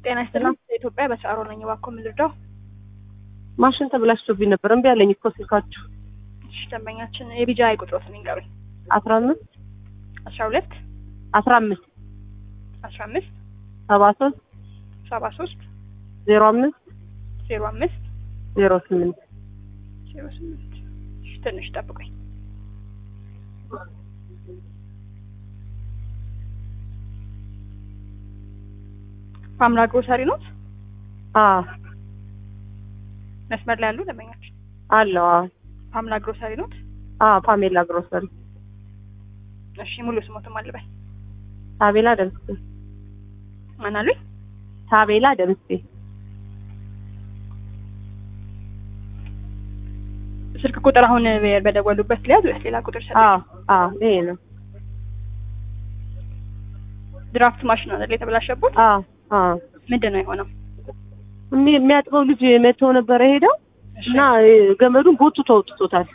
ጤና ይስጥልኝ። ኢትዮጵያ በሰዓሮ ነኝ። እባክዎ ምን ልርዳው? ማሽን ተበላሽቶብኝ ነበር። እምቢ አለኝ እኮ ስልካችሁ። እሺ ደንበኛችን የቢጃ ቁጥሮትን ይንገሩኝ። አስራ አምስት አስራ ሁለት አስራ አምስት አስራ አምስት ሰባ ሶስት ሰባ ሶስት ዜሮ አምስት ዜሮ አምስት ዜሮ ስምንት ዜሮ ስምንት እሺ ትንሽ ጠብቁኝ። ፓምላ ግሮሰሪ ኖት አዎ መስመር ላይ ያሉ ደንበኛችን አለው። አዎ ፓምላ ግሮሰሪ ኖት። አዎ ፓሜላ ግሮሰሪ እሺ ሙሉ ስሞትም አልበል ታቤላ ደምስቴ ማን አሉኝ? ታቤላ ደምስቴ ስልክ ቁጥር አሁን በደወሉበት ሊያዝ ወይስ ሌላ ቁጥር ሰጠኝ? አዎ አዎ ይሄ ነው። ድራፍት ማሽን አይደል የተበላሸበት? አዎ አዎ ምንድን ነው የሆነው? የሚ- የሚያጥበው ልጅ መጥቶ ነበረ ሄደው እሺ እና ገመዱን ጎትቶ አውጥቶታል።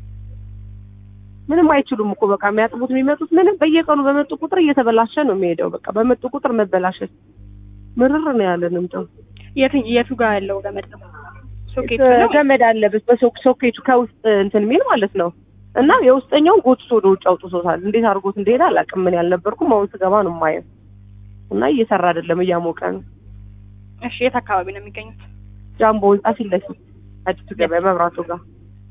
ምንም አይችሉም እኮ በቃ የሚያጥቡት የሚመጡት ምንም በየቀኑ በመጡ ቁጥር እየተበላሸ ነው የሚሄደው። በቃ በመጡ ቁጥር መበላሸት ምርር ነው ያለን እንደው የት- የቱ ጋር ያለው ገመድ ነው? ሶኬት ነው? ገመድ አለበት በሶኬቱ ከውስጥ እንትን የሚል ማለት ነው። እና የውስጠኛውን ጎትቶ ወደ ውጭ አውጥቶታል። እንዴት አድርጎት እንደሄደ አላውቅም። ምን ያልነበርኩም አሁን ስገባ ነው የማየው። እና እየሰራ አይደለም፣ እያሞቀ ነው። እሺ የት አካባቢ ነው የሚገኙት? ጃምቦ ህንጻ ፊት ለፊት አዲሱ ገበያ መብራቱ ጋር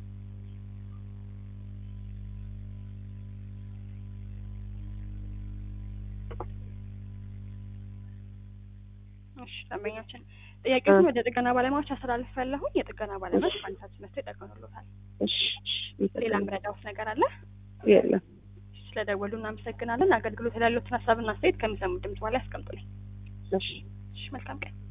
እሺ ደንበኛችን ጥያቄውን ወደ ጥገና ባለሙያዎች አስተላልፍ ያለሁኝ የጥገና ባለሙያዎች በአንሳት መጥተው ይጠገኑሎታል። እሺ እሺ፣ ሌላ ምረዳውት ነገር አለ? የለም። ስለደወሉ እናመሰግናለን። አገልግሎት ላይ ያሉትን ሀሳብና አስተያየት ከሚሰሙ ድምጽ በኋላ ያስቀምጡልኝ። እሺ እሺ መልካም ቀን።